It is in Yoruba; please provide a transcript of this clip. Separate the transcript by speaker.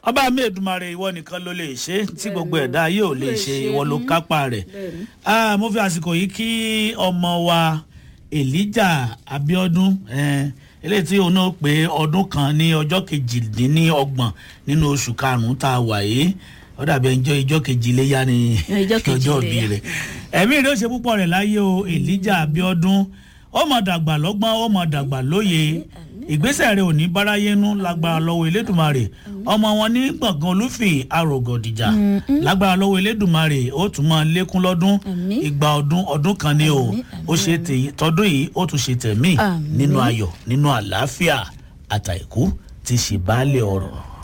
Speaker 1: ọba mi èdùmarè ìwọ nìkan ló lè ṣe tí gbogbo ẹ̀dá yóò lè ṣe ìwọ ló kápá rẹ̀ Ah, mo fi àsìkò yìí kí ọmọ wa elijah abiodun eh, eléyìí tí òun náà pé ọdún kan ní ọjọ́ kejìdínlọ́gbọ̀n nínú oṣù karùn-ún tá a wà yìí ó dàbí ẹjọ́ ìjọ́ kejì léyà ní
Speaker 2: Ọjọ́ kejì
Speaker 1: ọjọ́ òbí
Speaker 2: iléyá.
Speaker 1: rẹ̀ ẹ̀mí rẹ̀ ó ṣe púpọ̀ rẹ̀ láyé o elijah abiodun ó mọ̀ dàgbà lọ́gbọ́n ó mọ̀ dàgbà lóye ìgbésẹ̀ rẹ̀ ò ní báráyénú lágbára lọ́wọ́ elédùnmarè ọmọ wọn ní gbọ̀ngàn olúfì arògọ̀dìjà lágbára lọ́wọ́ elédùnmarè ó tún máa lékún lọ́dún
Speaker 2: Àmín.
Speaker 1: ìgbà ọdún ọdún kan ni o
Speaker 2: Àmín,
Speaker 1: ó ṣe tèyí tọdún yìí ó tún ṣe tẹ̀mí
Speaker 2: Àmín.
Speaker 1: nínú ayọ̀ nínú àlàáfíà àtàìkú ti ṣe baálé ọ̀rọ̀.